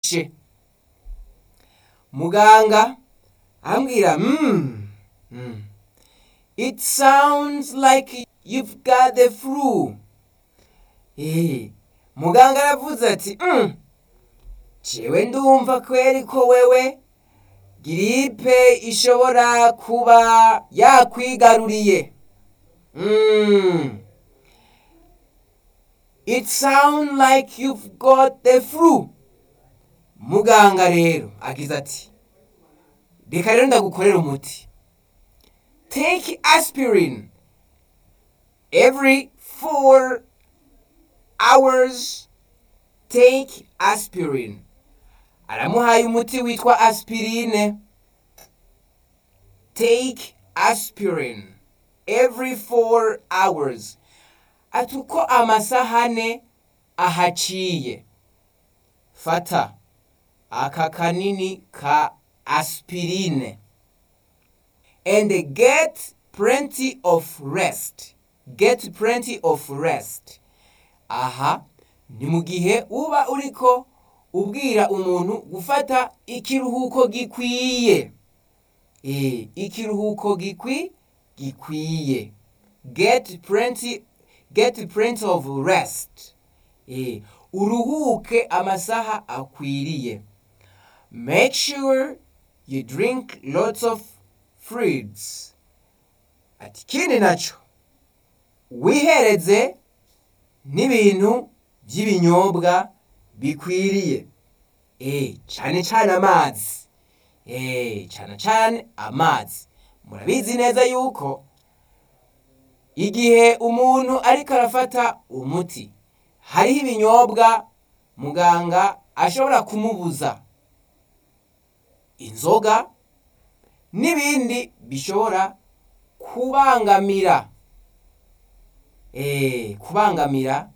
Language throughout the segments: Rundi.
n'igice muganga ambwira mm, mm. it sounds like you've got the flu Eh, muganga aravuze ati mm. jewe ndumva kweri ko wewe giripe ishobora kuba yakwigaruriye mm. it sound like you've got the flu muganga rero agize ati reka rero ndagukorera umuti take aspirin every four hours take aspirin aramuhaye umuti witwa aspirine take aspirin every four hours ati uko amasaha ane ahaciye fata aka kanini ka aspirine and get plenty of rest get plenty of rest aha ni mu gihe uba uriko ubwira umuntu gufata ikiruhuko gikwiye eh ikiruhuko gikwi gikwiye get plenty get plenty of rest eh uruhuke amasaha akwiriye make sure you drink lots of fruits ati ikindi naco wihereze n'ibintu by'ibinyobwa bikwiriye eh cyane cyane amazi eh cyane cyane amazi murabizi neza yuko igihe umuntu ariko arafata umuti hariho ibinyobwa muganga ashobora kumubuza inzoga n'ibindi bishobora kubangamira eh kubangamira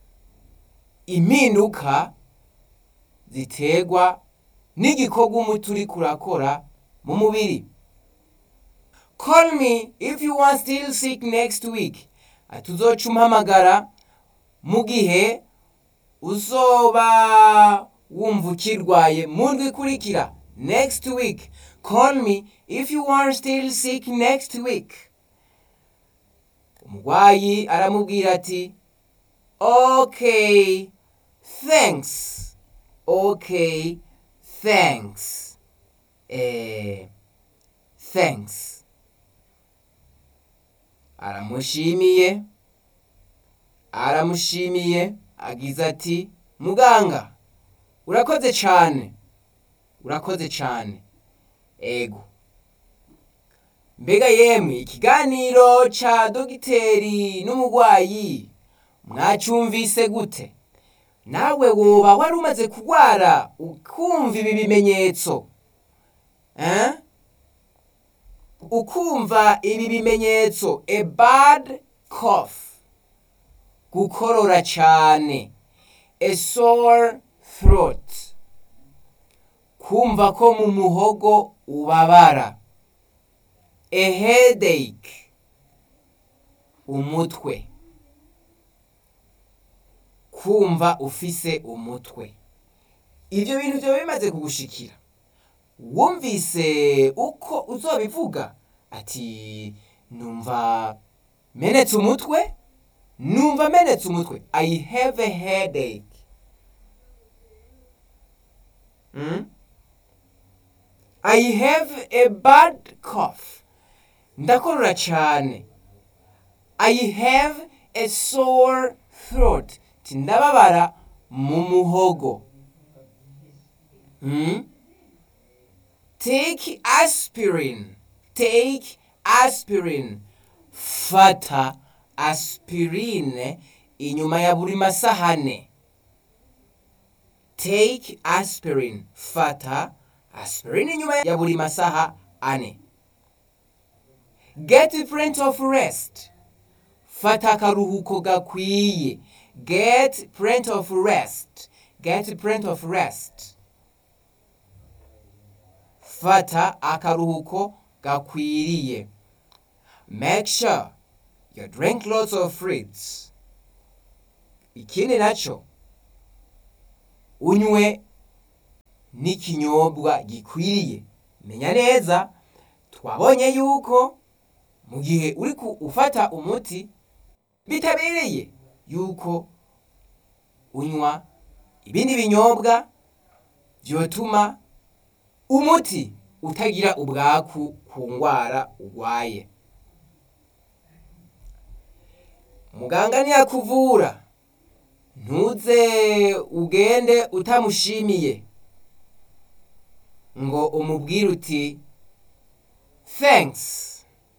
impinduka ziterwa n'igikorwa umuti uri kurakora mu mubiri call me if you are still sick next week ati uzoca umpamagara mu gihe uzoba wumva ukirwaye mu ndwi ikurikira next week call me if you are still sick next week umurwayi aramubwira ati okay thanks okay thanks eh thanks aramushimiye aramushimiye agize ati muganga urakoze cyane urakoze cyane ego mbega yemwe ikiganiro ca dogiteri n'umurwayi mwacyumvise gute nawe woba wari umaze kurwara ukumva ibi bimenyetso eh? ukumva ibi bimenyetso a bad cough gukorora cyane a sore throat kumva ko mu muhogo ubabara a headache umutwe kumva ufise umutwe ibyo bintu byo bimaze kugushikira wumvise uko uzobivuga ati numva menetse umutwe numva menetse umutwe i have a headache mm? i have a bad cough ndakorora cyane i have a sore throat ti ndababara mu muhogo mm? take aspirin take aspirin fata aspirine inyuma ya buri masahane take aspirin fata aspirin inyuma ya buri masaha ane get plenty of rest fata akaruhuko gakwiye get plenty of rest get plenty of rest fata akaruhuko gakwiriye make sure you drink lots of fruits ikindi naco unywe n'ikinyobwa gikwiriye menya neza twabonye yuko mu gihe uri ufata umuti bitabereye yuko unywa ibindi binyobwa byotuma umuti utagira ubwaku ku ndwara urwaye muganga ntiyakuvura ntuze ugende utamushimiye ngo umubwire uti thanks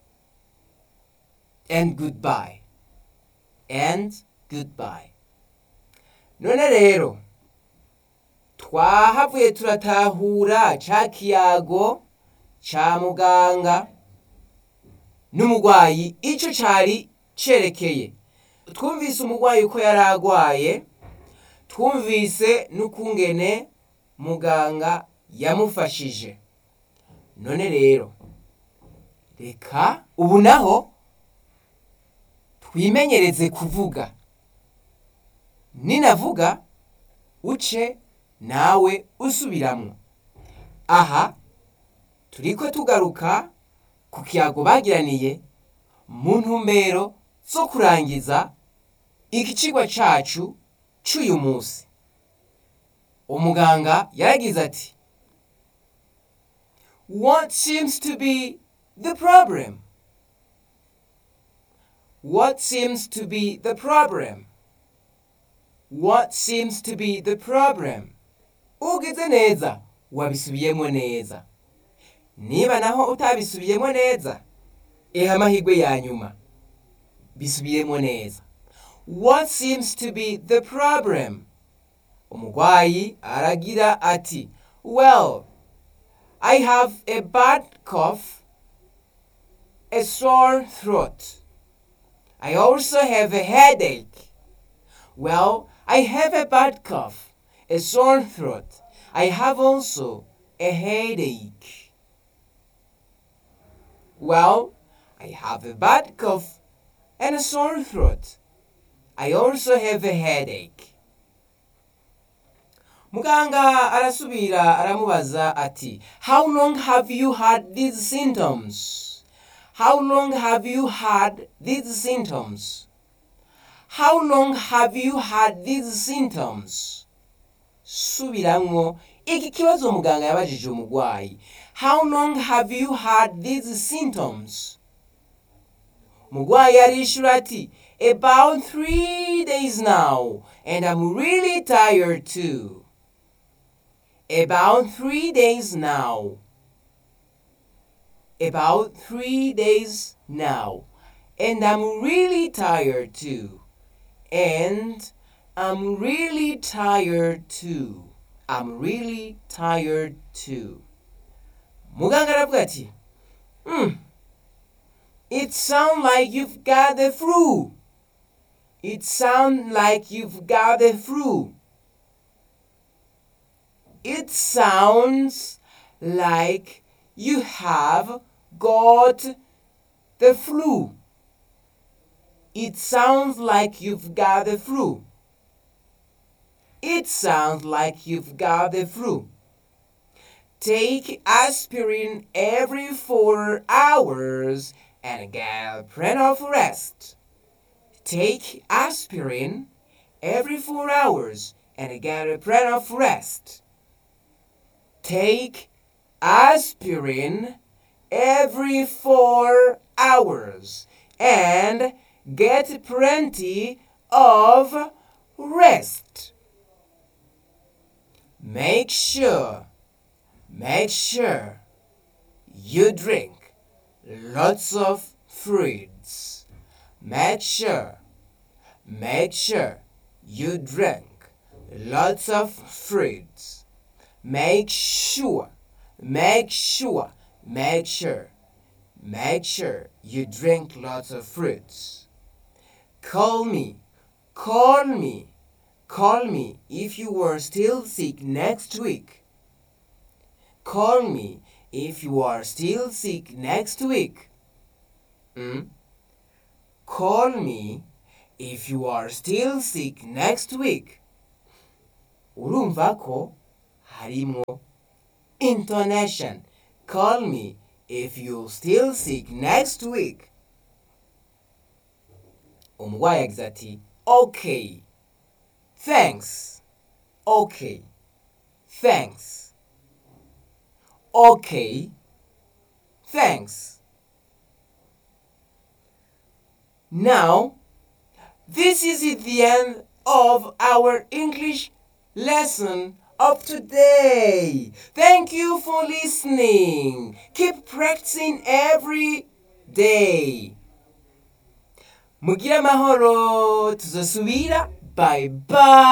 and goodbye and goodbye none rero twahavuye turatahura ca kiyago ca muganga n'umurwayi ico cari cerekeye twumvise umurwayi uko yari agwaye twumvise n'ukungene muganga yamufashije none rero reka ubu naho twimenyereze kuvuga ninavuga uce nawe usubiramwo aha turiko tugaruka ku kiyago bagiraniye mu ntumbero zo kurangiza ikicigwa cacu c'uyu munsi umuganga yaragize ati what seems to be the problem what seems to be the problem what seems to be the problem ugize neza wabisubiyemo neza niba naho utabisubiyemo neza eha amahirwe ya nyuma bisubiyemo neza what seems to be the problem umurwayi aragira ati well i have a bad cough a sore throat i also have a headache well i have a bad cough a sore throat i have also a headache well i have a bad cough and a sore throat I also have a headache. Muganga arasubira aramubaza ati How long have you had these symptoms? How long have you had these symptoms? How long have you had these symptoms? Subiramwo iki kibazo muganga yabajije umurwayi. How long have you had these symptoms? Umurwayi arishura ati About three days now, and I'm really tired too. About three days now. About three days now, and I'm really tired too. And I'm really tired too. I'm really tired too. Muganga aravuga ati, hmm, it sounds like you've got the flu. It sounds like you've got the flu. It sounds like you have got the flu. It sounds like you've got the flu. It sounds like you've got the flu. Take aspirin every four hours and get plenty of rest. Take aspirin every four hours and get plenty of rest. Take aspirin every four hours and get plenty of rest. Make sure, make sure you drink lots of fruits. Make sure, make sure you drink lots of fruits. Make sure, make sure, make sure, make sure you drink lots of fruits. Call me, call me, call me if you are still sick next week. Call me if you are still sick next week. Mm? Call me if you are still sick next week. Urumva ko harimo intonation call me if you still sick next week umurwayi yagize ati okay thanks okay thanks okay thanks now this is the end of our english lesson of today thank you for listening keep practicing every day mugire amahoro tuzosubira bye bye